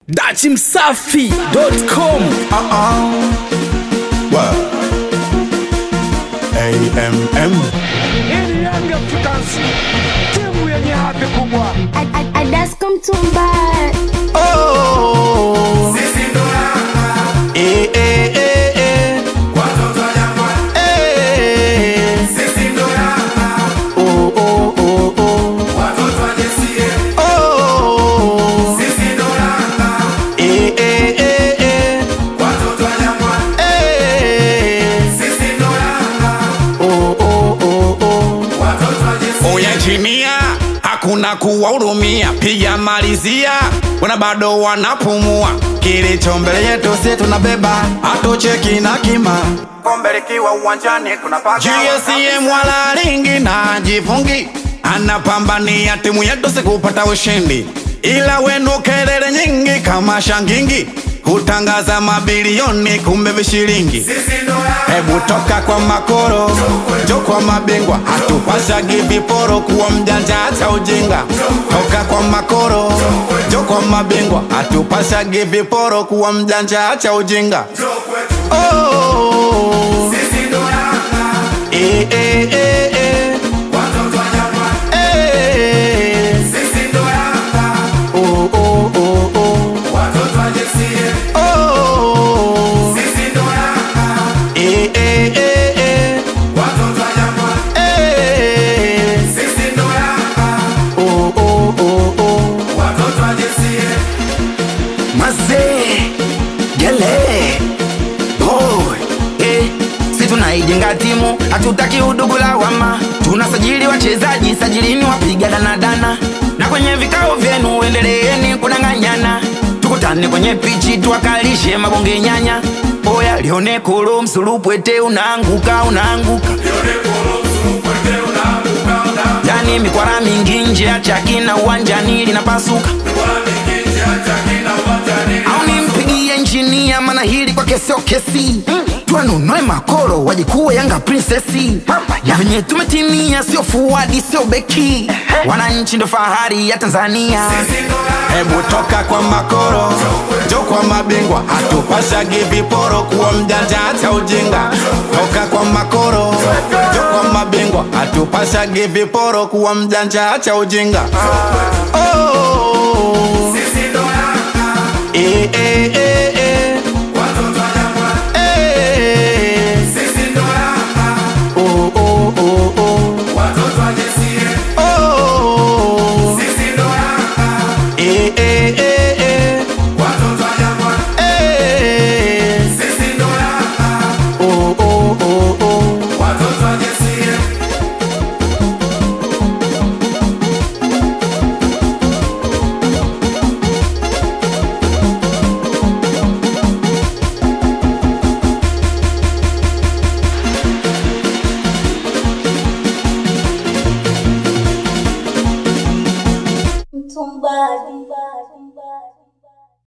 dachimsafi.com AMM Hii ni Young Africans, timu yenye hadhi kubwa. Adasko Mtumba oh. Eh, eh, eh, eh. Eh. Oh, oh, oh, oh. Oh. Eh, eh, eh, eh. Eh. Oh, oh, oh, oh. uyachinia hakuna kuwahurumia, piga malizia, wana bado wanapumua. Kilicho mbele yetu si tunabeba, hatucheki na kima. Kombe likiwa uwanjani tunapaka GSM wala ringi na jifungi, anapambania timu yetu sikupata ushindi, ila wenu kelele nyingi kama shangingi hutangaza mabilioni kumbe vishilingi. Hebu toka kwa makoro jo kwa mabingwa, hatupashagi viporo kuwa mjanja acha ujinga. Toka kwa makoro jo kwa mabingwa, hatupashagi viporo kuwa mjanja acha ujinga. Oh. Eh, eh, eh, eh. Eh. Oh, oh, oh, oh. Oh. Eh, eh, eh, eh. Eh. Oh, oh, oh, oh. mazee gele boy eh, si tunaijenga timu hatutaki udugu lawama tunasajili wachezaji sajilini wapiga danadana na kwenye vikao vyenu endeleeni kudanganyana tukutane kwenye pichi tuwakalishe mabonge nyanya oya lione kolo msulupwete unaanguka unaanguka yani mikwara mingi nje ya chaki na uwanjani linapasuka au nimpigie injinia maana hili kwake sio kesi twanunue makoro wajikuwe yanga prinsesi na venye tumetimia sio fuadi sio beki wananchi ndo fahari ya tanzania Hebu toka kwa makoro jo kwa mabingwa, hatupashagi viporo kuwa mjanja acha ujinga. Toka kwa makoro jo kwa mabingwa, hatupashagi viporo kuwa mjanja acha ujinga. Oh. Eh, eh, eh, eh. Eh. Oh, oh, oh, oh. Oh. Eh, eh, eh, eh. Eh. Oh, oh, oh, oh. Mtumbadi